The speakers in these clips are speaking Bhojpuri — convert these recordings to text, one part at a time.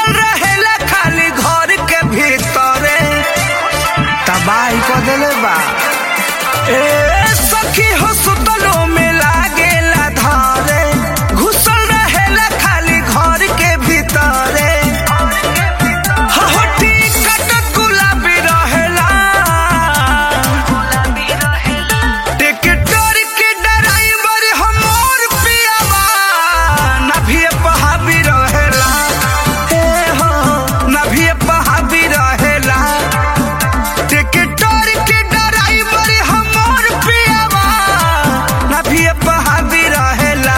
घुसल रहेला खाली घर के भीतरे तबाही क देले बा ए सखी हो सुतलो में लागेला धारे घुसल रहेला खाली घर के भीतरे हहटी कटक गुलाबी रहेला टिकटर के ड्राइवर हमर पियावा नभिए पहाबी रहेला ए हो नभिए पहाबी रहेला टिकटर के ड्राइवर हमर पियावा नभिए पहाबी रहेला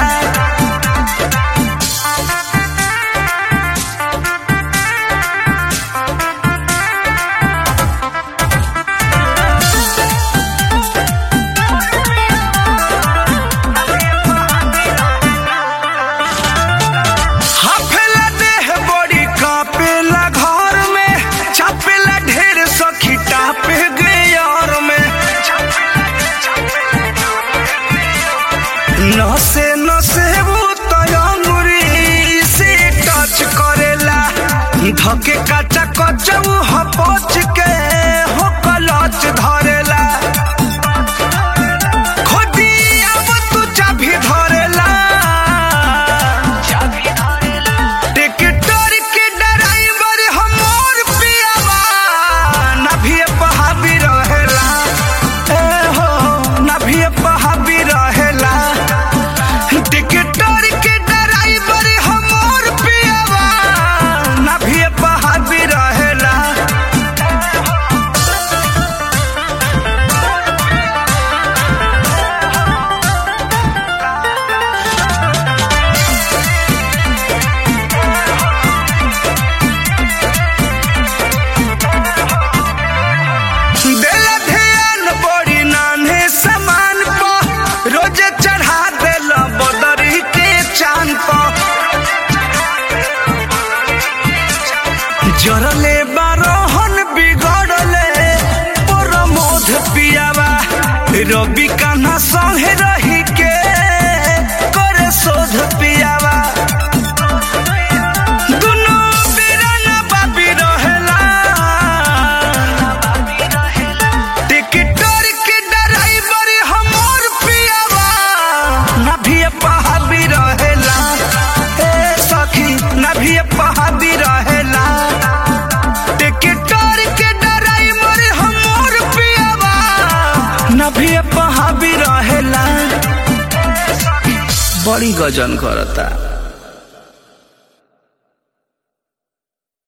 हाफेला देह बड़ी कापेला घर में छापेला ढेर सखी टापे गे यार में नसे नसे वो तयंगुरी से टच करेला धके काचा कचऊ हपच के हो कलच धरेला खोदी अब तू चाभी धरेला टिकटर के ड्राइवर हमर पियावा नभिए पहाबी रहेला ए हो नभिए पहाबी रहेला टिकटर के ड्राइवर हमर पियावा नभिए पहाबी रहेला देला ध्यान बड़ी नान्हे समान प रोजे चढ़ा देला बदरी के चांद प जरले बारोहन बिगड़ले प्रमोद पियावा रवि कान्हा संगे रही के करे शोध पियावा दुनू बीराना बाबी रहेला टिकटर के ड्राइवर हमर पियावा नभिए पहाबी रहेला ए सखी नभिए पहाबी रहेला टिकटर के ड्राइवर हमर पियावा नभिए पहाबी रहेला बड़ी गजन करता